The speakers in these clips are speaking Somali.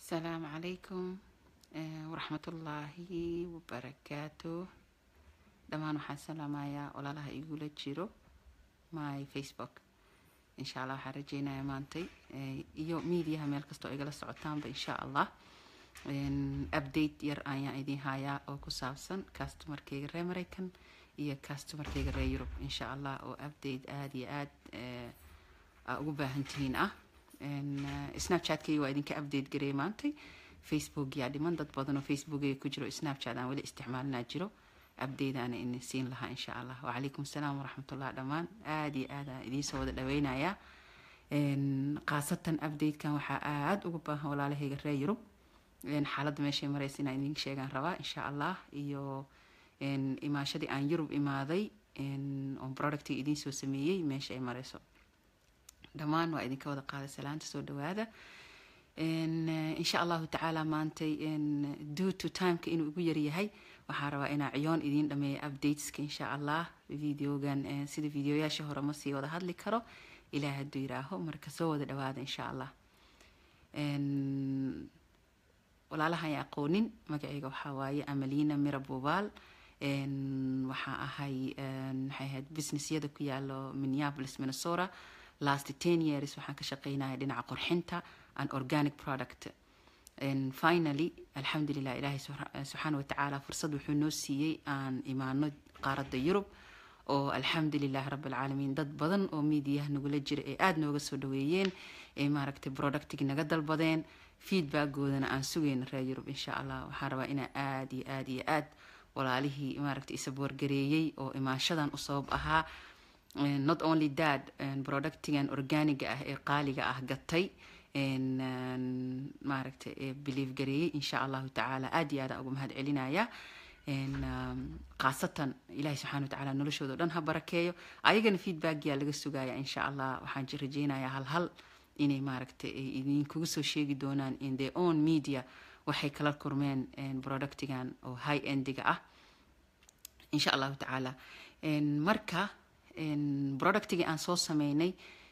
asalaamu calaykum waraxmatullaahi wabarakaatu dhammaan waxaan salaamayaa walaalaha igula jiro my facebook insha allah waxaan rajeynaya maantay iyo mediaha meel kastoo igala socotaanba insha allah update yar ayaan idiin hayaa oo ku saabsan customarkeyga reer mareykan iyo customarkeyga reer yurub insha allah oo update aada iyo aad aa ugu baahantihiin ah snapchatkeyga waa idinka update gareey maantay facebook yaa dhiman dad badan oo facebookeyga ku jiro snapchat aan weli isticmaalinaa jiro update aana idin siin lahaa insha allah wacalaykum asalaam waraxmatullah dhammaan aada iyo aad aan idiinsoo wada dhaweynayaa khaasatan updatekan waxaa aada ugu baahan walaalahayga reer yurub xaaladda meeshay mareysa inaan idin sheegaan rabaa insha allah iyo imaashadii aan yurub imaaday oon productiga idiin soo sameeyey meesha ay mareyso dhammaan waa idinka wada qaaday salaanta soo dhawaada insha allahu tacaala maantay due to timeka inuu igu yaryahay waxaan rabaa inaa ciyoon idiin dhameeya updateska insha allah videogan sida videoyaasha hore ma sii wada hadli karo ilaah hadduu yiraaho marka soo wada dhawaada insha allah walaalaha ay aqoonin magacayga waxaa waaye amalina mira bubaal waxaa ahay maxay ahayd businessyada ku yaalo minneapolis minnesota last ten years waxaan ka shaqeynaya dhinaca qorxinta and organic product finally alxamdulilah ilaahay subxaana watacaala fursad wuxuu noo siiyey aan imaano qaaradda yurub oo alxamdulilah rabbilcaalamiin dad badan oo miidiyaha nagula jira ee aada nooga soo dhaweeyeen ee maaragtay productigi naga dalbadeen feedbackgoodana aan sugayna reer yurub insha allah waxaan rabaa inaa aada iyo aada iyo aad walaalihii maaragtay isaboorgareeyey oo imaashadan u sabab ahaa not only that productigan organiga ah ee qaaliga ah gatay maaragtay ee believe gareeyey insha allahu tacaala aada iyo aada ugu mahad celinaya khaasatan ilaahay subxana wa tacaala noloshooda o dhan ha barakeeyo ayagana feedbackyaa laga sugaya insha allah waxaan rajeynayaa hal hal inay maaragtay idinkugu soo sheegi doonaan in their own media waxay kala kurmeen productigan oo high endiga ah insha allahu tacaala marka productigii aan soo sameynay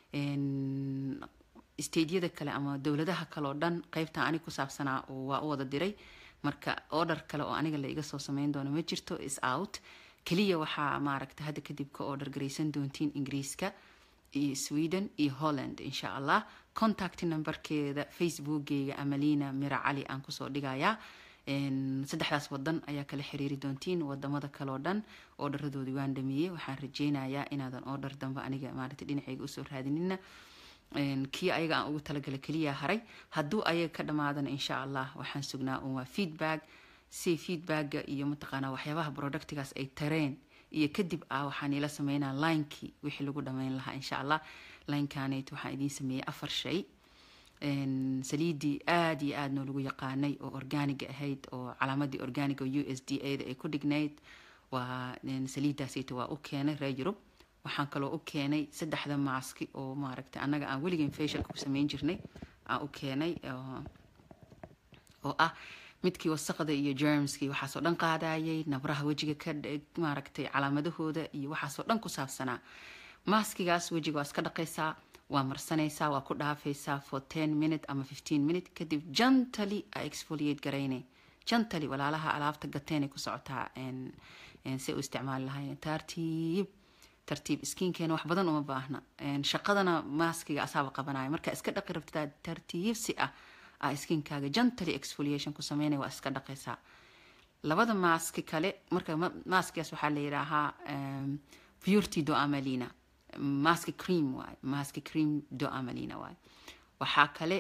stadeyada kale ama dowladaha kale oo dhan qeybta anig ku saabsanaa waa u wada diray marka order kale oo aniga la iga soo sameyn doono ma jirto is out keliya waxaa maaragta hadda kadib ka order garaysan doontiin ingiriiska iyo sweden iyo holland insha allah contact numberkeeda facebookgeyga amalina mira cali aan kusoo dhigayaa saddexdaas wadan ayaa kala xiriiri doontiin wadamada kaleoo dhan oodharadoodii waan dhameeyey waxaan rajeynayaa inaadan oodhar dambe aniga maaragta dhinaceyga usoo raadinina kii ayaga aan ugu talagala keliya haray hadduu ayaga ka dhamaadana insha allah waxaan sugnaa un waa feedback si feedbacka iyo mataqaanaa waxyaabaha productigaas ay tareen iyo kadib ah waxaan ila sameynaa linekii wixii lagu dhameyn lahaa insha allah linekaaneyt waxaan idiin sameeyey afar shay saliidii aada iyo aada noo lagu yaqaanay oo organiga ahayd oo calaamadii organiga u s d a da ay ku dhignayd waa saliidaasita waa u keenay reer yurub waxaan kaloo u keenay saddexda maaski oo maaragtay annaga aan weligan facialka ku sameyn jirnay aan u keenay oo ah midkii wasaqda iyo germskii waxaasoo dhan qaadayay nabraha wejiga ka maaragtay calaamadahooda iyo waxaasoo dhan ku saabsanaa maaskigaas wejiga waa iska dhaqaysaa waa marsanaysaa waa ku dhaafaysaa for ten minute ama fifteen minute kadib jantally a exfoliate garaynay jantally walaalaha alaabta gateenay ku socotaa si u isticmaali lahayn tartiib tartiib skiinkeena wax badan uma baahna shaqadana maaskiga asaaba qabanaya marka iska dhaqi rabtaa tartiib si ah a skiinkaaga gently exfoliation ku sameynaya waa iska dhaqaysaa labada maaski kale marka maaskigaas waxaa la yidhaahaa purity do amalina maski cream waay maski cream do amalina waay waxaa kale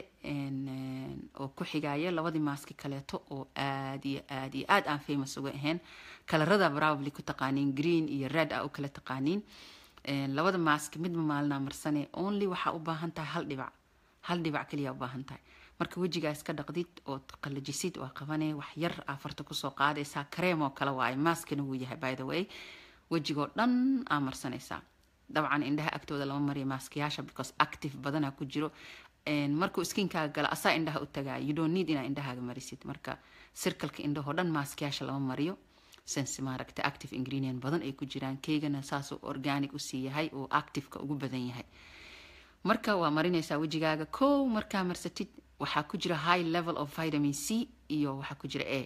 oo ku xigaya labadii maaski kaleeto oo aada iyo aada iyo aada aan famous uga ahayn kalarada probably ku taqaaniin green iyo red a u kala taqaaniin labada maaski midba maalinaa marsane only waxaa u baahan tahay hal dhibac hal dhibac kaliya u baahan tahay marka wejigaa iska dhaqdid ood qalajisid waa qabanay wax yar afarta kusoo qaadaysaa kareem oo kale waaye maaskana wuu yahay by the way wejigoo dhan aa marsanaysaa dabcan indhaha agtooda lama mariyo maaskiyaasha because active badanaa ku jiro markuu skiinkaaga gala asaa indhaha u tagaaya you don't need inaa indhahaaga marisid marka sirkalka indhahoo dhan maaskiyaasha lama mariyo sense maaragta active ingredient badan ay ku jiraan keygana saasuu organic usii yahay oo activeka ugu badan yahay marka waa marinaysaa wejigaaga kow markaa marsatid waxaa ku jira high level of vitamin c iyo waxaa ku jira a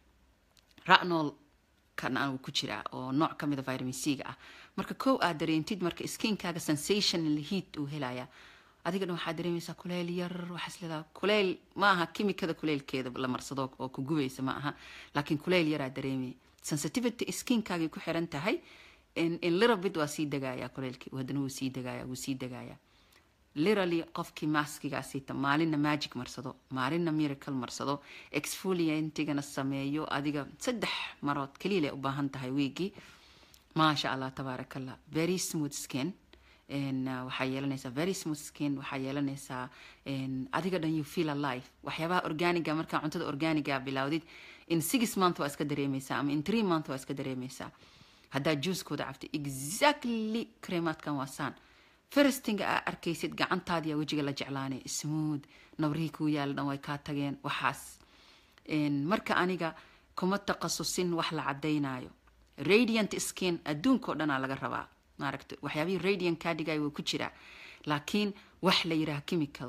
ranol kan uu ku jiraa oo nooc ka mida vitamin c-ga ah marka kow aad dareentid marka skinkaaga sensation heat uu helaya adiga dhan waxaad dareemaysaa kuleyl yar waxaas leedaha kuleyl ma aha kimikada kuleylkeeda la marsado oo ku gubaysa ma aha laakiin kuleyl yaraa dareemaya sensitivity skinkaagay ku xiran tahay in little bit waa sii degaya kuleylkii haddana wuu sii degaya wuu sii degaya literally qofkii maskigaasiita maalinna magic marsado maalinna miracle marsado exfoliantigana sameeyo adiga saddex marood kaliya lay u baahan tahay wiigii maasha allah tabaaraka allah very smooth skin waxaa yeelanaysaa very smooth skin waxaa yeelanaysaa adiga dhan you feel alive waxyaabaha organiga markaa cuntada organiga bilowdid in six month waa iska dareemaysaa ama in three month waa iska dareemaysaa haddaa juuskooda cabtay exactly cremaadkan waa saan firstinga aa arkaysid gacantaadiya wejiga la jeclaanay smooth nabrihii kuu yaala dhan way kaa tageen waxaas marka aniga kuma taqasusin wax la cadaynayo radiant skin adduunkao dhanaa laga rabaa maaragta waxyaabihii radiant kaa dhigay wuu ku jiraa laakiin wax la yidhaha chemical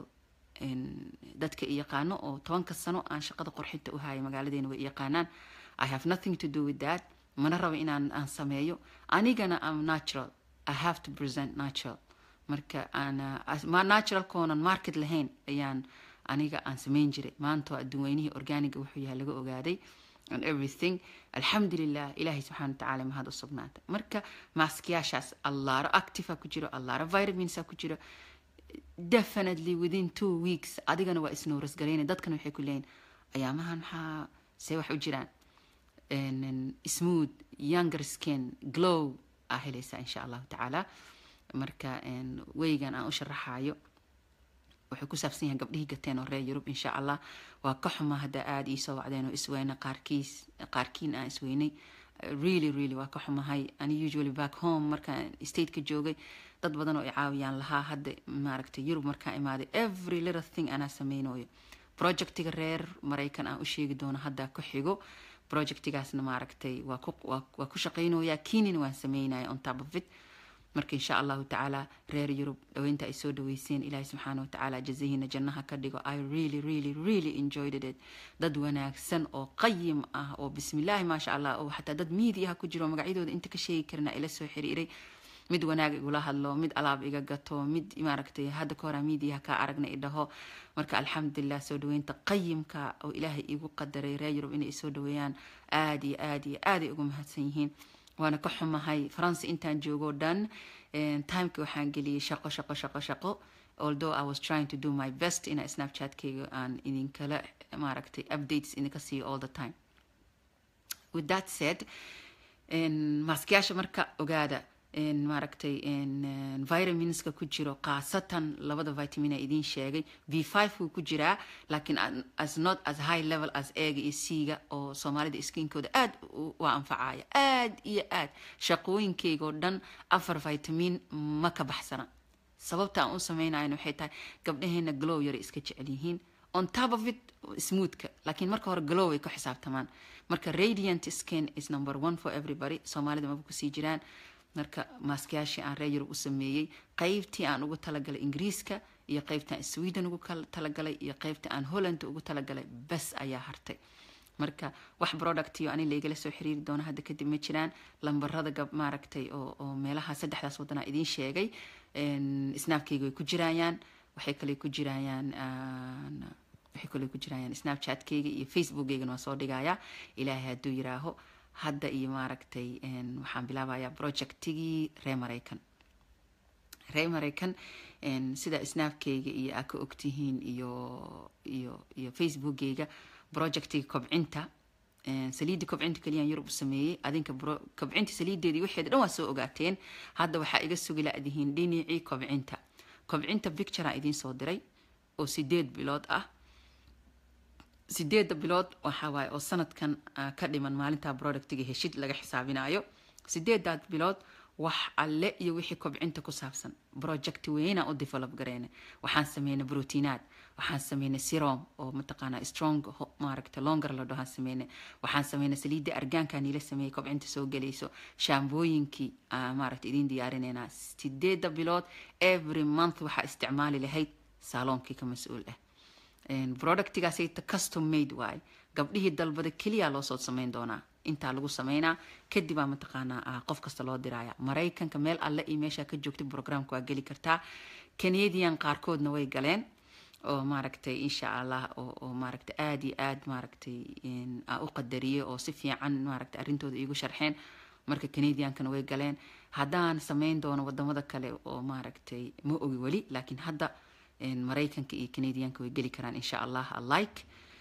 dadka i yaqaano oo tobanka sano aan shaqada qorxinta u haya magaaladeena way yaqaanaan i have nothing to do with that mana rabo inaan aan sameeyo anigana am natural i have to present natural marka aan naturalkoonan market lahayn ayaan aniga aan samayn jiray maanta adduunweynihii organiga wuxuu yahay laga ogaaday and everything alxamdulilah ilaahay subxana watacaala mahad u sugnaata marka maaskiyaashaas allaaro activa ku jiro allaaro vitaminsa ku jiro definitely within two weeks adigana waa isnowras garayna dadkana waxay ku leeyihin ayaamahan maxaa see wax u jiraan smooth younger skin glow aa helaysaa insha allahu tacaala marka weygan aan u sharaxayo wuxuu ku saabsan yahay gabdhihii gateen oo reer yurub insha allah waa ka xuma haddaa aada iisoo wacdeen oo isweyna qaarkiis qaarkiin aan isweynay really really waa ka xumahay ani usually back home markaan stateka joogay dad badan oo i caawiyaan lahaa hadda maaragtay yurub markaan imaaday every little thing anaa samaynayo projectiga reer maraykan aan u sheegi doono haddaa ku xigo projectigaasna maaragtay waa ku waa ku shaqaynoyaa kiinina waan sameynaya on top of it marka insha allahu tacaala reer yurub dhaweynta ay soo dhaweyseen ilaahay subxaana watacaala jazahiina jannaha ka dhigo i really really really enjoyed it dad wanaagsan oo qayim ah oo bismillaahi maasha allah oo xataa dad miidiyaha ku jiro magacyadooda inta ka sheegi karina ila soo xiriiray mid wanaag igula hadlo mid alaab iga gato mid maaragtay hadda ka horaa miidiyaha kaa aragna i dhaho marka alxamdulilah soo dhaweynta qayimka oo ilaahay igu qadaray reer yurub inay soo dhaweeyaan aada iyo aada iyo aaday ugu mahadsan yihiin waana ka xumahay faransa intaan joogo dhan timeka waxaan geliyay shaqo shaqo shaqo shaqo although i was trying to do my best ina snapchatkayga aan idinkala maaragtay updates idinka siiyo all the time with that said maaskiyaasha marka ogaada maaragtay vitaminska ku jiro khaasatan labada vitamina idiin sheegay v five wuu ku jiraa laakiin as not as high level as eega iyo c-ga oo soomaalida skinkooda aada waa anfacaya aada iyo aad shaqooyinkeyga oo dhan afar vitamin ma ka baxsana sababta aan u sameynayana waxay tahay gabdhaheena glow yara iska jecel yihiin on top of it smoothka laakiin marka hore glow ay ku xisaabtamaan marka radiant skin is number one for everybody soomaalida maba kusii jiraan marka maaskayaashii aan reer yurub u sameeyey qeybtii aan ugu talagalay ingiriiska iyo qeybtii aan sweden ugu talagalay iyo qeybtii aan holland ugu talagalay bes ayaa hartay marka wax productiyo ani laygala soo xiriiri doono hadda kadib ma jiraan lambarada gab maaragtay oo oo meelaha saddexdaas waddanaa idiin sheegay snaabkayga way ku jirayaan waxay kale ku jirayaan waxay kale ku jirayaan snapchatkayga iyo facebookaygana waa soo dhigayaa ilaahay hadduu yiraaho hadda iyo maaragtay waxaan bilaabayaa projectigii reer maraykan reer maraykan sida snaabkayga iyo aa ka ogtihiin iyo iyo iyo facebookgayga projectiga kobcinta saliidda kobcinta keliyaan yurub u sameeyey adinka kobcinta saliideedii waxeeda dhan waa soo ogaateen hadda waxaa iga sugi la-dihiin dhinacii kobcinta kobcinta picturea idiin soo diray oo sideed bilood ah sideedda bilood waxaa waaye oo sanadkan ka dhiman maalinta productiga heshid laga xisaabinayo sideedaad bilood wax alle iyo wixii kobcinta ku saabsan project weynaan u develop gareyna waxaan sameynay brotiinaad waxaan sameynay sirom oo mataqaanaa strong maaragta longer la dhahaan sameynay waxaan sameynay saliidda argaanka niila sameeyey kobcinta soo gelayso shaambooyinkii maaragta idiin diyaarineynaa sideedda bilood every month waxaa isticmaali lahayd saaloonkii ka mas-uul ah productigaasayta custom made waaye gabdhihii dalbada keliya loosoo samayn doonaa intaa lagu sameynaa kadibaa mataqaanaa qof kasta loo diraya maraykanka meel alle iyo meeshaa ka joogtay programka waa geli kartaa canadian qaarkoodna way galeen oo maaragtay insha allah oo maaragtay aada iyo aad maaragtay u qadariyey oo si fiican maaragtay arrintooda iigu sharxeen marka canadiankana way galeen haddaan sameyn doono wadamada kale oo maaragtay ma ogi weli laakiin hadda maraykanka iyo canadianka way geli karaan insha allah alike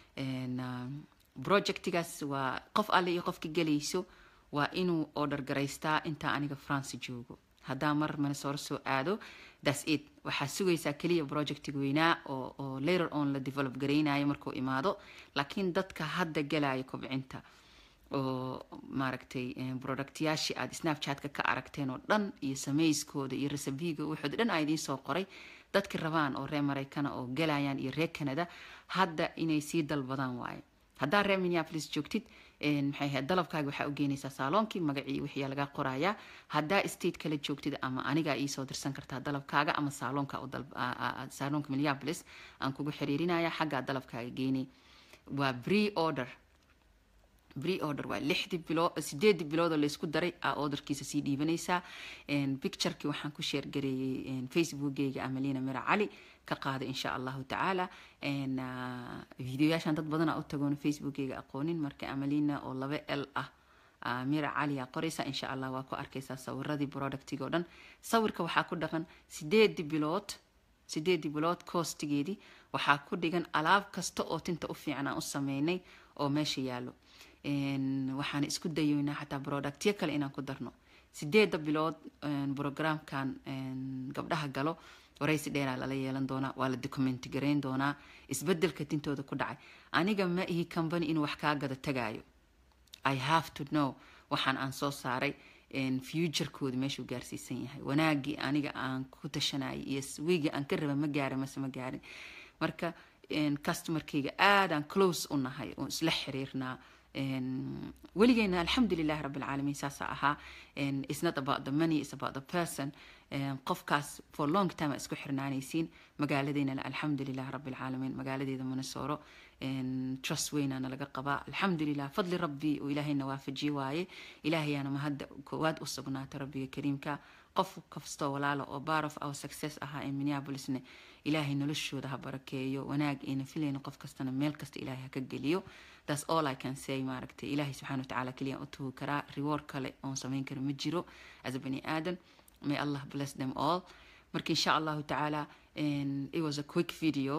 projectigaas waa qof alle iyo qofka gelayso waa inuu order garaystaa intaa aniga france joogo haddaa mar minnesota soo aado thats it waxaa sugaysaa keliya projectiga weynaa oo oo later on la develop garaynayo markuu imaado laakiin dadka hadda galaya kobcinta oo maaragtay productyaashii aada snapchatka ka aragteen oo dhan iyo samayskooda iyo resabiga wuxood dhan aa idiin soo qoray dadki rabaan oo reer maraykana oo galayaan iyo reer canada hadda inay sii dalbadaan waaye haddaa reer minneapolis joogtid maxay ahayd dalabkaaga waxaa u geynaysaa saaloonkii magacii wixiyaa lagaa qorayaa haddaa state kale joogtid ama anigaa iisoo dirsan kartaa dalabkaaga ama saaloonka saaloonka minneapolis aan kugu xiriirinaya xaggaa dalabkaaga geynay waa bree order bree order waa lixdii bilood sideedii biloodoo laysku daray aa orderkiisa sii dhiibanaysaa picturekii waxaan ku sheergareeyey facebookgayga amalina mira cali ka qaada insha allahu tacaala videoyaashan dad badana u tagoona facebookgayga aqoonin marka amalina oo laba l ah mira caliyaa qoraysa insha allah waa ku arkaysaa sawiradii productiga o dhan sawirka waxaa ku dhaqan sideedii bilood sideedii bilood koostigeedii waxaa ku dhigan alaab kasta oo tinta u fiican aan u sameynay oo meesha yaalo waxaan isku dayoynaa xataa productyo kale inaan ku darno sideeda bilood programkan gabdhaha galo waraysi dheeraa lala yeelan doonaa waa la documenti garayn doonaa isbedelka tintooda ku dhacay aniga ma ihi company inuu wax kaa gada tagaayo i have to know waxaan aan soo saaray futurekooda meeshuu gaarsiisan yahay wanaagii aniga aan ku tashanayay iyo wiigi aan ka raba ma gaara mase ma gaarin marka customerkayga aadaan close u nahay oo isla xiriirnaa weligeena alxamdulilahi rabbi alcaalamiin saasa ahaa is not about the money is about the person qofkaas for long time aa isku xirnaanaysiin magaaladeynana alxamdulilah rabbi alcaalamiin magaaladeeda minnesoro trust weynaana laga qabaa alxamdulilah fadli rabbi oo ilaahayna waafajiye waaye ilaahayaana mahadda koowaad u sugnaata rabbiga kariimka qof kastoo walaala oo bar of our success ahaa ee minneapolisna ilaahay noloshooda ha barakeeyo wanaag ayna filayna qof kastana meel kasta ilaahay ha ka geliyo that's all i can say maaragtay ilaahay subxana watacaala keliya u tugi karaa reward kale oon samayn karo ma jiro as a bani aadan may allah bless them all marka insha allahu tacaala it was a quick video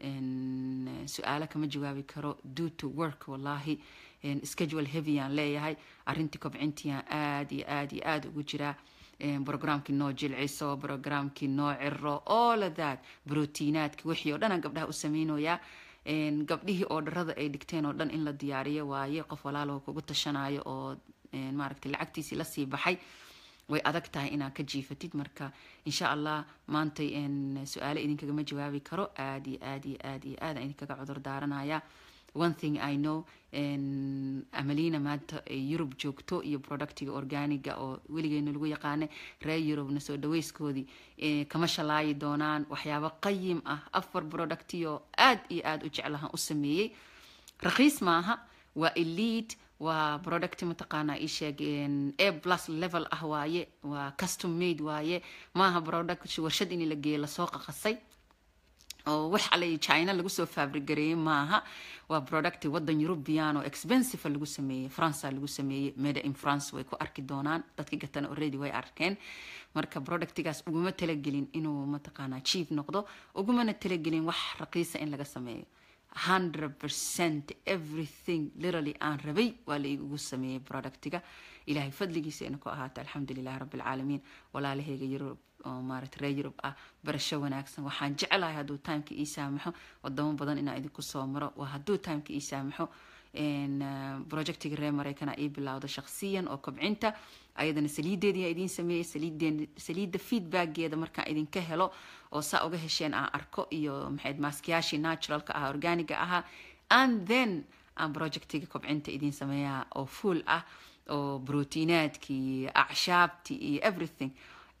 su-aalo kama jawaabi karo due to work wallahi schedule heavy aan leeyahay arrintii kobcintiiaan aada iyo aada iyo aada ugu jiraa programkii noo jilciso programkii noo ciro all of that brotiinaadki wixii oo dhan aan gabdhaha u sameynoyaa gabdhihii oodharada ay dhigteen oo dhan in la diyaariyo waaye qof walaalo kugu tashanayo oo maaragtay lacagtiisii lasii baxay way adag tahay inaad ka jiifatid marka insha allah maantay su-aalo idinkagama jawaabi karo aada iyo aad iyo aad iyo aad aan idinkaga cudur daaranaya one thing i know amalina maanta ay yurub joogto iyo productiga organiga oo weligeena lagu yaqaana reer yurubna soo dhaweyskoodii kama shalaayi doonaan waxyaabo qayim ah afar productiyo aad iyo aada u jeclahan u sameeyey rakhiis maaha waa elite waa product mataqaanaa ii sheeg a plus level ah waaye waa custom made waaye maaha product warshad in la geeyo lasoo qaqasay oo wax alle china lagu soo fabrigareeyey maaha waa product wadan european oo expensive lagu sameeyey france lagu sameeyey made in france way ku arki doonaan dadki gatana already way arkeen marka productigaas uguma talagelin inuu mataqaanaa chief noqdo ugumana talagelin wax raqiisa in laga sameeyo hundred percent everything literally aan rabay waa la igugu sameeyey productiga ilaahay fadligiisa ina ku ahaato alxamdulilahi rabbi alcaalamiin walaalahayga yurub oo maarata reer yurub ah barasho wanaagsan waxaan jeclahay hadduu timeka ii saamaxo wadamo badan inaa idinku soo maro waa hadduu timeka ii saamaxo projectiga reer maraykana ii bilowda shakhsiyan oo kobcinta ayadana saliideedii idiin sameeyey saliidda feedbackgeeda markaan idinka helo oo saa uga hesheen aan arko iyo maxayd maaskiyaashii naturalka ah organiga ahaa and then aan projectiga kobcinta idiin sameeyaa oo full ah oo brotiinaadkii acshaabtii iyo everything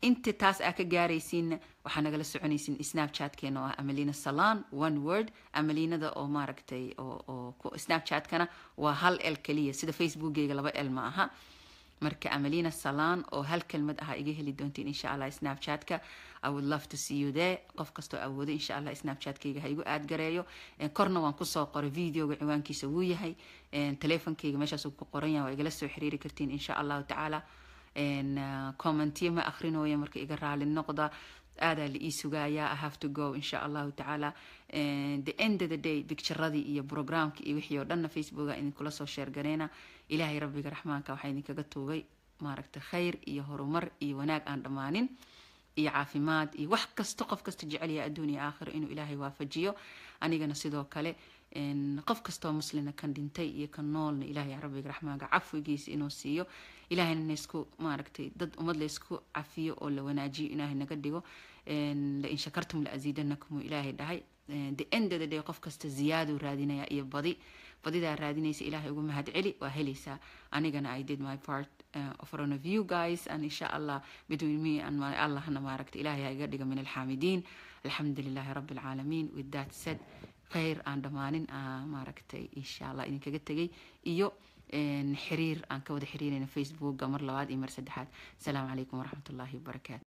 inta taas aa ka gaaraysiinna waxaa nagala soconaysiin snapchatkeena oo ah amalina salan one word amalinada oo maaragtay oo snapchatkana waa hal el keliya sida facebookgeyga laba el ma aha marka amalina salan oo hal kelmad ah iga heli doontiin insha allah snapchatka i would love to see you there qof kastoo awoodo insha allah snapchatkayga ha igu aad gareeyo korna waan kusoo qoray videoga ciwaankiisa wuu yahay teleefonkayga meeshaas ku qoran yahay waa igala soo xiriiri kartiin insha allahu tacaala commentiyo ma akrinooya marka iga raali noqda aadaa la ii sugayaa i have to go insha allahu tacaala the end of the day bicturadii iyo programka iyo wixii oo dhanna facebooka idinkula soo sheergareyna ilaahay rabbiga raxmaanka waxaa idinkaga tuugay maaragta khayr iyo horumar iyo wanaag aan dhammaanin iyo caafimaad iyo wax kasta qof kasta jecelyaha adduun iyo aakhiro inuu ilaahay waafajiyo anigana sidoo kale qof kastoo muslina kan dhintay iyo kan noolna ilaahay rabbiga raxmaanka cafwigiisa inuu siiyo ilaahayna naysku maaragtay dad ummad laysku cafiyo oo la wanaajiyo ilaahay naga dhigo lain shakartum la asiidanakum uu ilaahay dhahay the end of the day qof kasta ziyaaduu raadinaya iyo badi badidaa raadinaysa ilaahay ugu mahad celi waa helaysaa anigana i did my part uh, of front of you guys and insha allah between me and my allahna maaragta ilaahay ha iga dhiga min alxaamidiin alxamdu lilahi rabbi alcaalamiin with that said khayr aan dhammaanin maaragtay insha allah idinkaga tegay iyo xiriir aan ka wada xiriirayna facebookga mar labaad iyo mar saddexaad asalaamu calaykum waraxmat ullahi wabarakaatu